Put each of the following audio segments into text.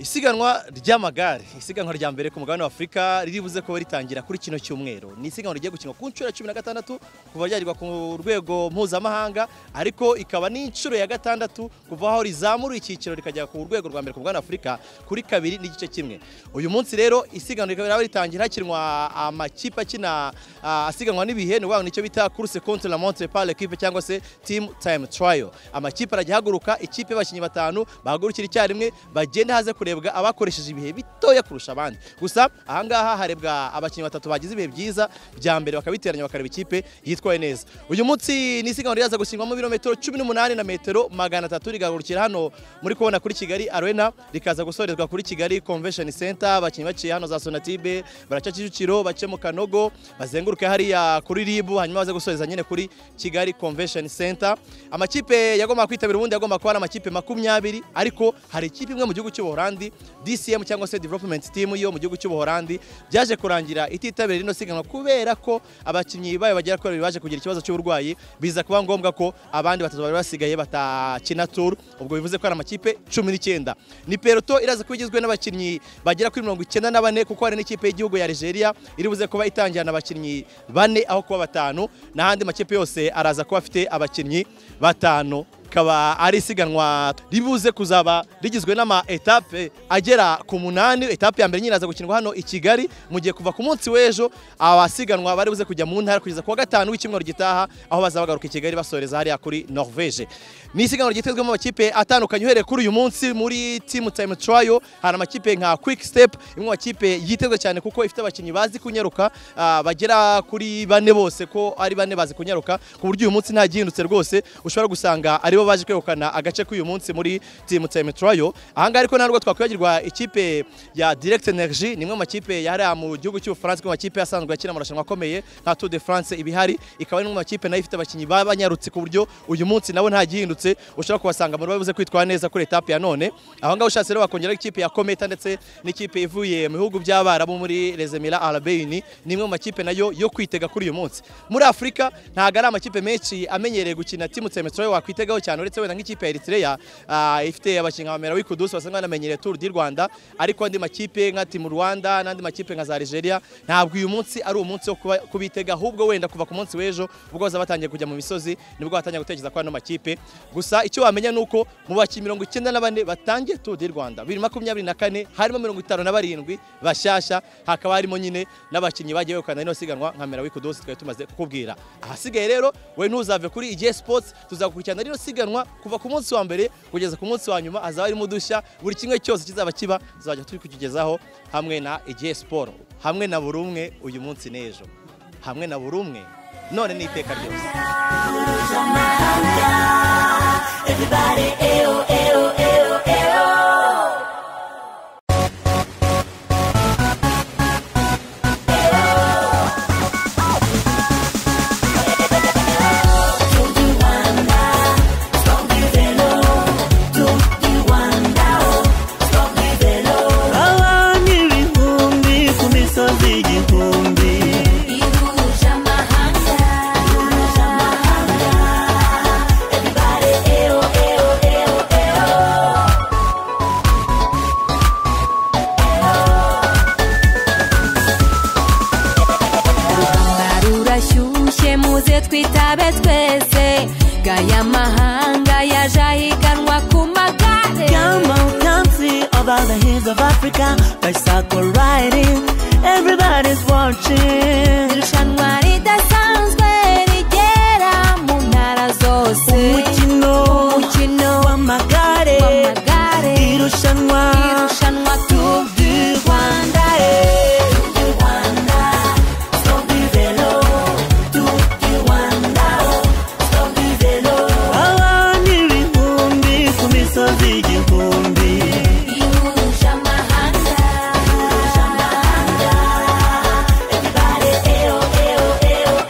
isiganwa ry'amagare isiganwa rya mbere ku mugabane wa afurika riribuze kuba ritangira kuri kino cyumweru ni isiganwa rigiye gukinwa ku nshuro ya cumi na gatandatu kuva ryagirwa ku rwego mpuzamahanga ariko ikaba n'inshuro ya gatandatu kuva aho rizamuruye icyiciro rikajya ku rwego rwa mbere ku mugabane wa afurika kuri kabiri n'igice kimwe uyu munsi rero isiganwa rikaba ritangira hakinwa amakipe akina ah, asiganwa n'ibihe ni ukuvuga ngo nicyo bita course contre la montre par l'équipe cyangwa se team time trial amakipe arajya ahaguruka ikipe y'abakinnyi batanu bahagurukira icyarimwe bagenda haze kurebwa abakoresheje ibihe bitoya kurusha abandi gusa ahangaha harebwa abakinnyi batatu bagize ibihe byiza bya mbere bakabiteranya bakareba ikipe yitwaye neza uyu munsi ni isiganwa ryaza gusinywaho ibirometero cumi n'umunani na metero magana atatu rigahagurukira hano muri kubona kuri kigali arena rikaza gusorezwa kuri kigali convention center abakinnyi baciye hano za sonatibe baraca kicukiro bace mu kanogo bazenguruke hariya kuri ribu hanyuma baze gusoreza nyine kuri kigali convention center amakipe yagomba kwitabira ubundi yagomba kuba ari amakipe makumyabiri ariko hari ikipe imwe mu gihugu cy'ubuholandi dcm cyangwa se development team yo mu gihugu cy'ubuholandi byaje kurangira ititabira rino siganwa kubera ko abakinnyi bayo bagera kuri babiri baje kugira ikibazo cy'uburwayi biza kuba ngombwa ko abandi batatu bari basigaye batakina tour ubwo bivuze ko ari amakipe cumi n'icyenda ni peloto iraza kuba igizwe n'abakinnyi bagera kuri mirongo icyenda na bane kuko hari n'ikipe y'igihugu ya Algeria iri buze kuba itangirana abakinnyi bane aho kuba batanu n'ahandi makipe yose araza kuba afite abakinnyi batanu kaba ari isiganwa ribuze kuzaba rigizwe n'ama etape agera ku munani etape ya mbere nyine iraza gukinwa hano i Kigali mu gihe kuva ku munsi w'ejo abasiganwa bari buze kujya mu ntara kugeza ku wa gatanu w'icyumweru gitaha aho bazabagaruka i Kigali basoreza hariya kuri Norvege ni isiganwa ryitezwemo amakipe atandukanye uhereye kuri uyu munsi muri team time trial hari amakipe nka quick step imwe mu makipe yitezwe cyane kuko ifite abakinnyi bazi kunyaruka ah, bagera kuri bane bose ko ari bane bazi kunyaruka ku buryo uyu munsi nta gihindutse rwose ushobora gusanga aribo baje kwegukana agace k'uyu munsi muri team time trial ahangaha ariko ntabwo twakwibagirwa ikipe ya direct energy ni imwe mu makipe yahariya mu gihugu cy'ubufaransa imwe mu makipe yasanzwe akina amarushanwa akomeye nka tour de france ibihari ikaba ari imwe mu makipe nayo ifite abakinnyi babanyarutse ku buryo uyu munsi nabo nta gihindutse ushobora kubasanga muri babuze kwitwara neza kuri etape ya none aho ngaho ushatse rero bakongeraho ikipe ya kometa ndetse n'ikipe ivuye mu bihugu by'abarabu muri les emirats arabes unis ni imwe mu makipe nayo yo kwitega kuri uyu munsi muri afurika ntabwo ari amakipe menshi amenyereye gukina timu semetro wakwitegaho cyane uretse wenda nk'ikipe ya eritrea ah, ifite abakinnyi nka merawi kudusi basanzwe banamenyereye tour du rwanda ariko andi makipe nka timu rwanda n'andi makipe nka za algeria ntabwo uyu munsi ari umunsi wo kuba- kubitega ahubwo wenda kuva ku munsi w'ejo ubwo bazaba batangiye kujya mu misozi nibwo batangiye gutekereza kuri ano makipe gusa icyo wamenya ni uko mu bakinnyi mirongo icyenda na bane batangiye tour du rwanda bibiri makumyabiri na kane harimo mirongo itanu na barindwi bashyashya hakaba harimo nyine n'abakinnyi bagiye begukana rino siganwa nka merawi kudusi twari tumaze kukubwira ahasigaye rero we ntuzave kuri igihe sports tuzakurikirana rino siganwa kuva ku munsi wa mbere kugeza ku munsi wa nyuma hazaba harimo udushya buri kimwe cyose kizaba kiba tuzajya turi kukigezaho hamwe na igihe siporo hamwe na buri umwe uyu munsi n'ejo hamwe na buri umwe none n'iteka ryose Everybody, ew, ew, ew, ew. abantu ibihumbi ku misozi igihumbi rurashyushye muze twitabe twese gaya mahanga yaje ahiganwa ku magare come on come see over the hills of africa bicycle riding everybody's watching irushanwa ridasanzwe rigera mu ntara zose umukino umukino w'amagare w'amagare irushanwa irushanwa Tour du Rwanda abantu ibihumbi ku misozi igihumbi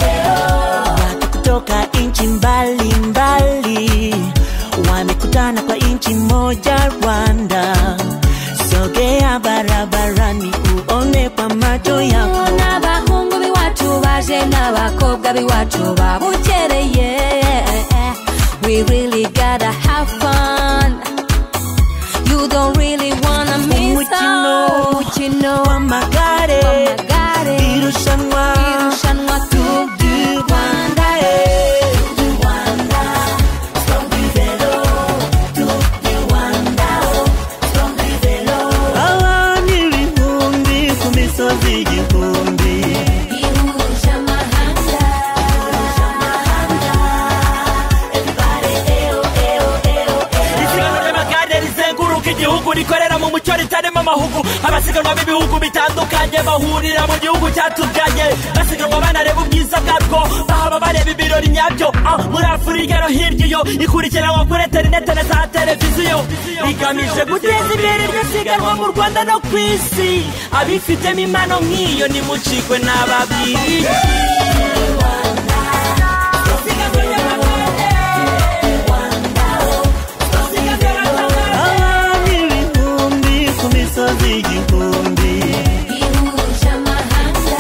watu kutoka nchi mbalimbali wamekutana kwa nchi moja Rwanda. Sogea barabarani uone kwa macho yako. n'abahungu b'iwacu baje n'abakobwa b'iwacu babukereye we really gotta have fun you don't really wanna miss mu mucyo ritarimo amahugu abasiganwa b'ibihugu bitandukanye bahurira mu gihugu cyatubyaye basiganwa banareba ubwiza bwabwo bahaba bareba ibirori nyabyo Ah, muri afurika no hirya iyo ikurikiranwa kuri interinete na za televiziyo rigamije guteza imbere iryo siganwa mu rwanda no ku isi abifitemo impano nk'iyo nimucikwe n'ababwiriye abantu ibihumbi ku misozi igihumbi ihuje amahanga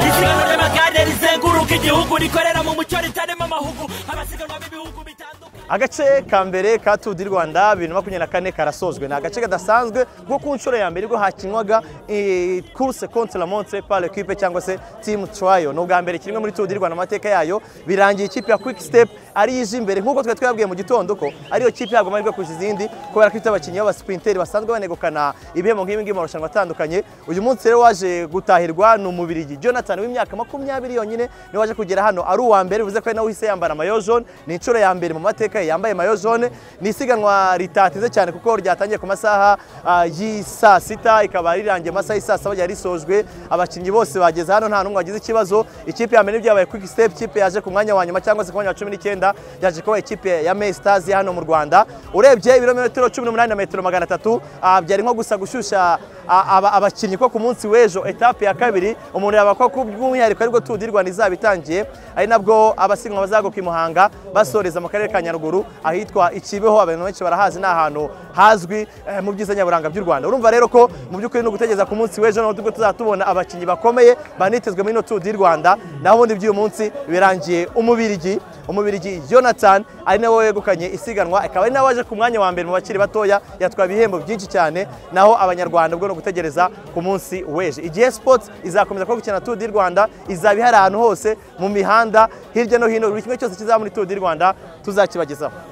isiganwa ry'amagare rizenguruka igihugu rikorera mu mucyo ritarimo amahugu abasiganwa b'ibihugu bitandukanye agace ka mbere ka Tour du Rwanda 2024 karasozwe ni agace kadasanzwe kuko ku nshuro ya mbere ubwo hakinwaga eh, course contre la montre par l'équipe cyangwa se team trial ni ubwa mbere kimwe muri Tour du Rwanda mu mateka yayo birangiye ikipe ya Quick Step ari yije imbere nk'uko twari twabwiye mu gitondo ko ariyo kipe yagwa amahirwe kurusha izindi kubera ko ifite abakinnyi b'abasprinteri basanzwe banegukana ibihembo nk'ibi ngibi mu marushanwa atandukanye uyu munsi rero waje gutahirwa ni umubirigi Jonathan w'imyaka makumyabiri yonyine niwe waje kugera hano ari uwa mbere bivuze ko ari nawe uhise yambara amayo jaune ni inshuro ya mbere mu mateka ye yambaye mayo jaune ni isiganwa ritateze cyane kuko ryatangiye ku masaha ah, y'i saa sita ikaba rirangiye mu masaha y'i saa saba ryari risojwe abakinnyi bose bageze hano nta n'umwe wagize ikibazo ikipe ya mbere n'ibyabaye quick step ikipe yaje ku mwanya wa nyuma cyangwa se ku mwanya wa cumi n'icyenda yaje kuba ikipe ya May Stars ya hano mu Rwanda urebye ibirometero cumi n'umunani na metero magana atatu ah, byari nko gusa gushyushya ah, aba- abakinnyi ko ku munsi w'ejo etape ya kabiri umuntu yaba ko by'umwihariko aribwo Tour du Rwanda izaba itangiye ari nabwo abasiganwa bazaguka i Muhanga basoreza mu karere ka Nyaruguru ahitwa Ikibeho abantu benshi barahazi ni ahantu hazwi eh, mu byiza nyaburanga by'u Rwanda urumva rero ko mu by'ukuri ni ugutegereza ku munsi w'ejo nabwo tubwo tuzaba tubona abakinnyi bakomeye banitezwe muri ino Tour du Rwanda naho ubundi by'uyu munsi birangiye umubirigi umubirigi Jonathan ari nawe wegukanye isiganwa akaba ari nawe waje ku mwanya wa mbere mu bakiri batoya yatwaye ibihembo byinshi cyane naho abanyarwanda ubwo ni ugutegereza ku munsi w'ejo igihe sports izakomeza kuba gukina Tour du Rwanda izaba ihari ahantu hose mu mihanda hirya no hino buri kimwe cyose kizaba muri Tour du Rwanda tuzakibagezaho